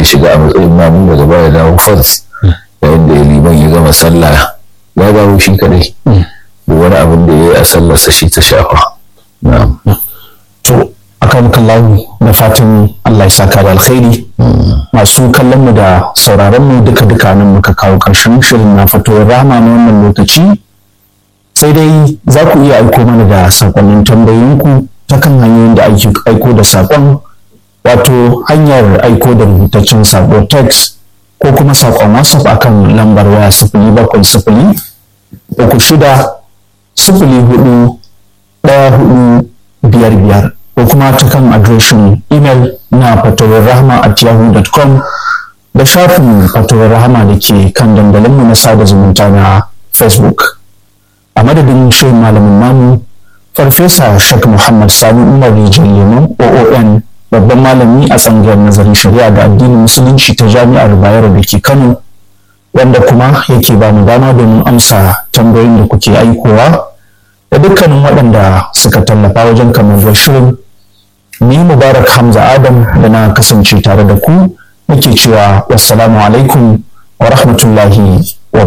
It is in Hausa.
shiga a matsayin mamu daga baya dawo fas yayin da liman ya gama sallah ya dawo shi kadai da wani abin da ya yi a sallarsa shi ta shafa to akan kallahu da fatan Allah ya saka da alkhairi masu kallon mu da sauraron mu duka duka nan muka kawo karshen shirin na fatowar rama na wannan lokaci sai dai za ku iya aiko mana da sakonnin tambayoyinku ta kan hanyoyin da ake aiko da sakon wato hanyar aiko da rubutaccen sako text ko kuma sakon whatsapp akan lambar waya sifili bakwai sifili uku shida sifili hudu ɗaya hudu biyar biyar ko kuma ta kan adireshin imel na fatowar rahama at yahoo.com da shafin fatowar rahama da ke kan dandalinmu na sada zumunta na facebook a madadin shirin malamin namu farfesa shak muhammad sani umar rijal lemo oon babban malami a tsangayar nazarin shari'a da addinin musulunci ta jami'ar bayero da ke kano wanda kuma yake ba mu dama domin amsa tambayoyin da kuke aikowa da dukkanin waɗanda suka tallafa wajen kamar shirin ni mubarak hamza adam da na kasance tare da ku nake cewa wassalamu alaikum wa rahmatullahi